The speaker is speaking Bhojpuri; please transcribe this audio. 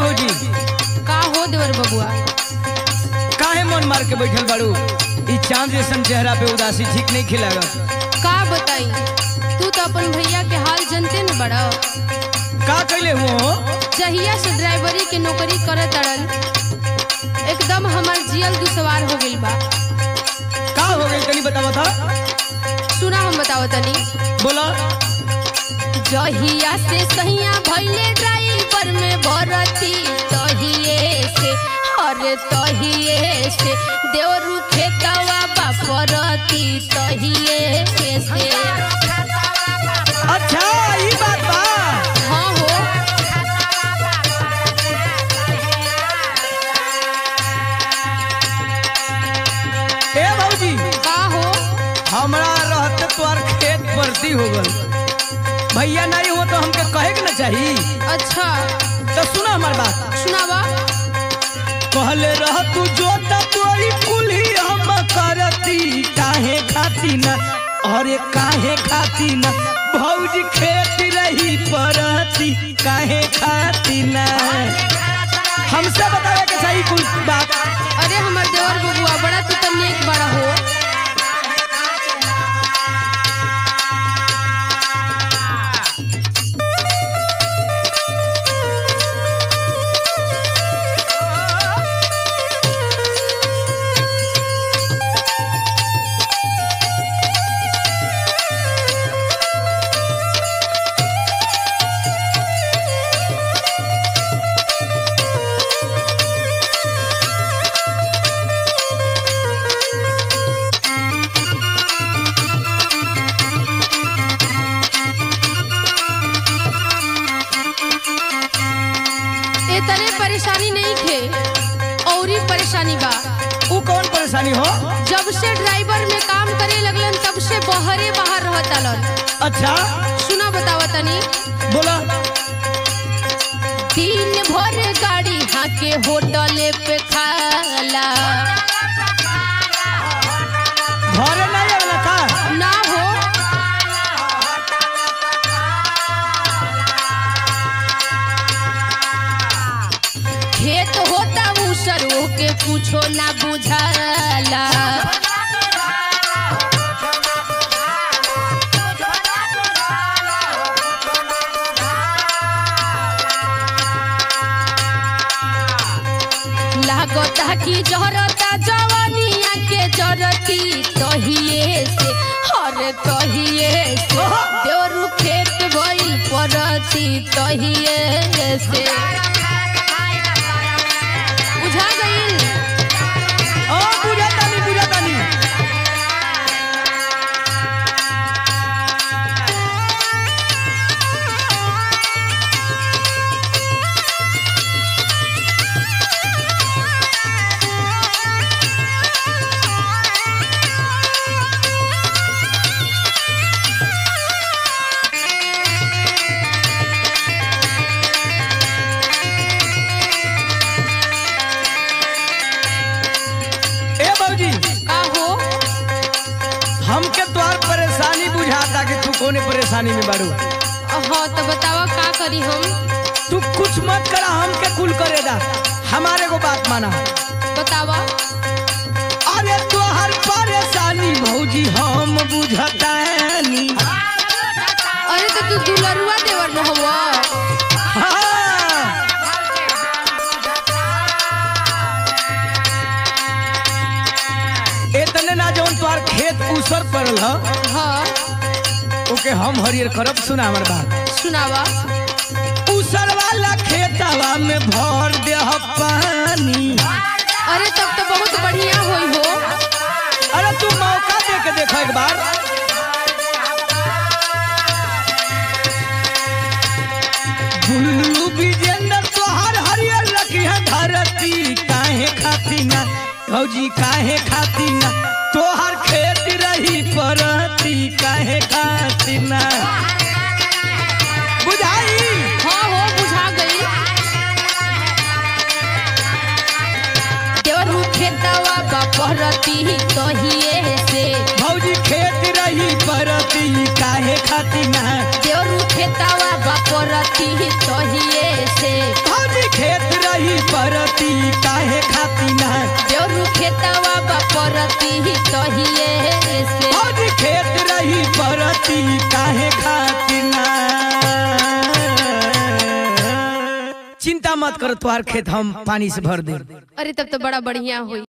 भौजी का हो देवर बबुआ काहे मन मार के बैठल बाड़ू ई चांद जैसन चेहरा पे उदासी ठीक नहीं खिलागा का बताई तू तो अपन भैया के हाल जनते न बड़ा का कैले हुओ जहिया से ड्राइवरी के नौकरी करे तड़न एकदम हमार जियल दुसवार हो गइल बा का हो गई तनी बता बता सुना हम बताओ तनी बोला जहिया से सहिया भइले ड्राइवर में भरती तहिए से अरे तहिए से देवरू खेतवा बापरती तहिए से अच्छा ई बात बा हाँ हो ए भौजी का हो हमरा रहते तोर खेत परती हो गल भैया नहीं हो तो हमके कहे के ना चाहिए अच्छा तो सुना हमार बात सुनावा कहले रह तू जोता तोरी कुली हम करती काहे खाती ना अरे काहे खाती ना भौजी खेत रही परती काहे खाती ना हमसे बतावे के सही कुल बात अरे हमार देवर बबुआ बड़ा तू तो नेक बड़ा हो ए तरे परेशानी नहीं थे औरी परेशानी बा ऊ कौन परेशानी हो जब से ड्राइवर में काम करे लगलन तब से बहरे बाहर रहत आलन अच्छा सुना बतावा तनी बोला दिन भर गाड़ी हाके होटल पे खाला घरे नहीं आवेला का ना हो खेत होता उसर के कुछो ना बुझाला लागता कि जरता जवानिया के जरती तहिए से हर तहिए से देवरु खेत भइल परती तहिए से बुझा गइल ओ बुझा तानी बुझा तानी ए बाबूजी का हो हमके तोहार परेशानी बुझाता कि तू कोने परेशानी में बाड़ू हाँ तो बतावा का करी हम तू कुछ मत करा हमके कुल करेगा हमारे को बात माना बतावा अरे तोहर परेशानी भौजी हम बुझतानी अरे तो तू दुलरुआ देवर न हुआ हाँ। इतने ना जौन तोहार खेत उसर पड़ल ह हाँ ओके हम हरियर करब सुना हमार बात सुनावा उसर वाला खेतवा में भर दे पानी अरे तब तो बहुत बढ़िया होई हो अरे तू मौका दे के देखो एक बार बुल्लू विजेंद्र तोहार हरियर रखिया धरती काहे खाती ना भौजी काहे खाती ना तोहार खेत रही परती काहे खाती ना बुझाई हाँ हो बुझा गई देवर खेतवा बापरती तहिए से भौजी खेत रही परती काहे खाती ना देवर खेतवा बापरती तहिए से भौजी खेत परती काहे खाती ना देवरू खेतवा बपरती ही तहिए से भौजी खेत रही परती काहे खाती ना चिंता मत करो तुम्हार खेत हम पानी से भर दे अरे तब तो बड़ा बढ़िया हुई